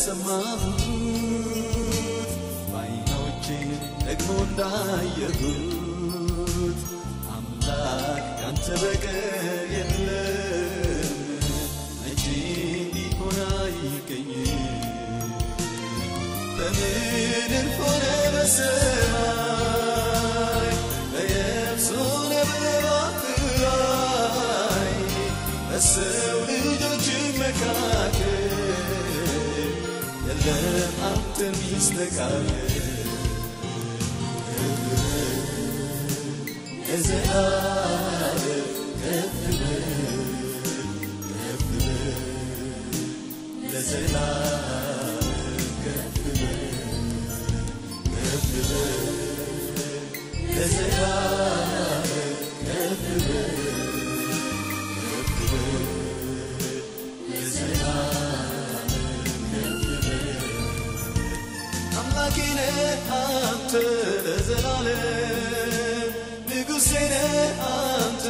እንደሰማሁት በዓይኖቼ ደግሞ እንዳየሁት አምላክ ካንተ በቀር የለም መቼ ሊሆን አይገኝም በምድር ሆነ በሰማይ በየብስ ሆነ በባህር ላይ በሰው ልጆች መካከል የለም አንተ ሚስተካከል ለዘላለም ከፍ በል ከፍ በል ለዘላለም ከፍ በል ከፍ በል ለዘላለም ከፍ በል ከፍ በል ለዘላለም ከፍ በል አምላኬ ነህ አንተ ለዘላለም ንጉሴ ነህ አንተ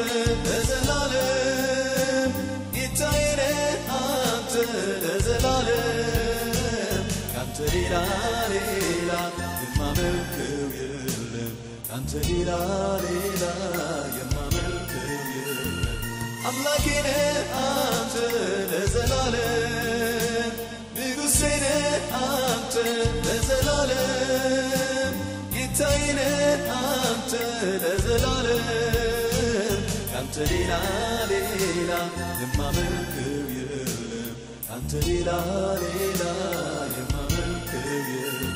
ለዘላለም ጌታዬ ነህ አንተ ለዘላለም ካንተ ሌላ ሌላ የማመልከው የለም ካንተ ሌላ ሌላ የማመልከው የለም አምላኬ ነህ አንተ ለዘላለም ንጉሴ ነህ አንተ ለዘላለም ጌታዬ ነህ አንተ ለዘላለም ካንተ ሌላ ሌላ የማመልከው የለም ካንተ ሌላ ሌላ የማመልከው የለም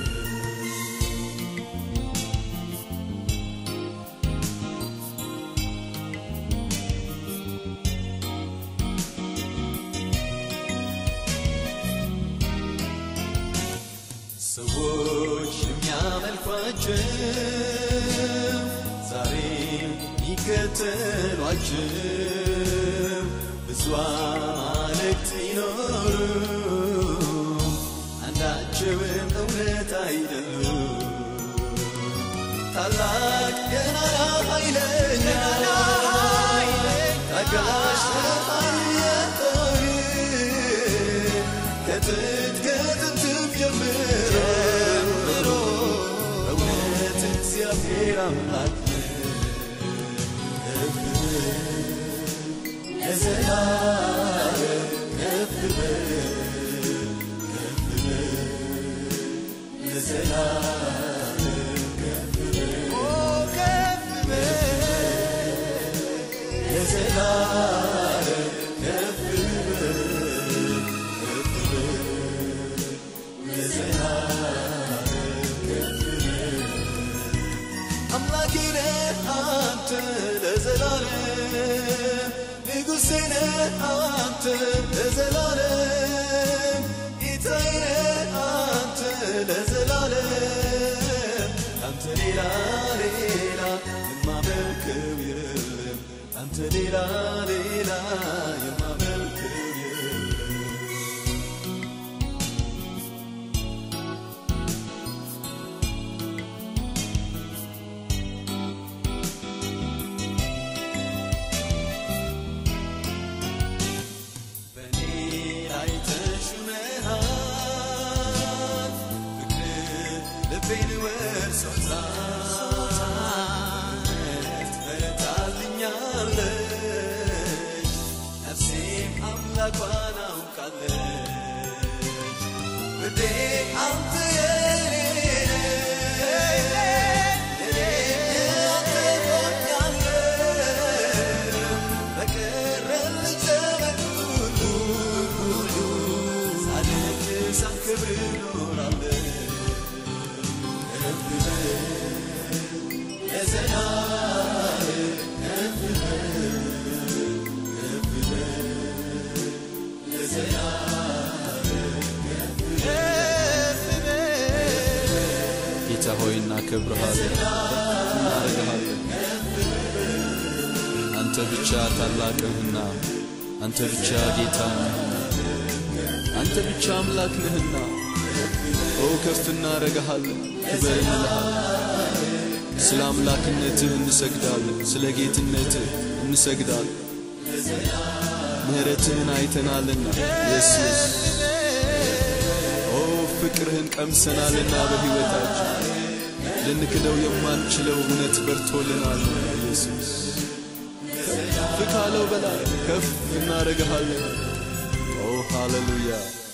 ሰዎች የሚያመልኳቸው ዛሬ የሚከተሏቸው ብዙ አማልክት ይኖሩ አንዳቸውም እውነት አይደሉም። ታላቅ ገናና ኃይለኛ ታጋሽ ኃያል ከጥንት ከጥንትም ጀምሮ እውነት እግዚአብሔር አምላክ ከፍ ለዘላለም ከፍ በል ከፍ በል ለዘላለም ከፍ በል ከፍ በል ለዘላለም ከፍ በል ከፍ በል ለዘላለም ከፍ በል አምላኬ ነህ አንተ ለዘላለም ንጉሴ ነህ አንተ ለዘላለም ጌታዬ ነህ አንተ ለዘላለም አንተ ሌላ ሌላ የማመልከው የለም አንተ ሌላ ሌላ የማመልከው የለም በእኔ ላይ ተሹመሃል ፍቅር ልቤን ወርሶታል በረታልኛለች ነፍሴም አምላኳን አውቃለች ውዴ አንተ የኔ ነህ እኔ አንተ ሆኛለሁ በቀረልኝ ዘመን ሁሉ ሁሉ ሳልክር ሳልክብር እኖራለሁ ከፍ በል ለዘላለም ከፍ በል ከፍ በል ለዘላለም ከፍ በል ጌታ ሆይ እናከብርሃለን፣ እናረግሃለን። አንተ ብቻ ታላቅ ነህና፣ አንተ ብቻ ጌታ ነህና፣ አንተ ብቻ አምላክ ነህና፣ ኦ ከፍ እናረግሃለን፣ ክበር እንልሃለን። ስለ አምላክነትህ እንሰግዳለን፣ ስለ ጌትነትህ እንሰግዳለን። ምሕረትህን አይተናልና ኢየሱስ ኦ ፍቅርህን ቀምሰናልና በሕይወታችን ልንክደው የማንችለው እውነት በርቶልናል ኢየሱስ ከፍ ካለው በላይ ከፍ እናደርግሃለን ኦ ሃሌሉያ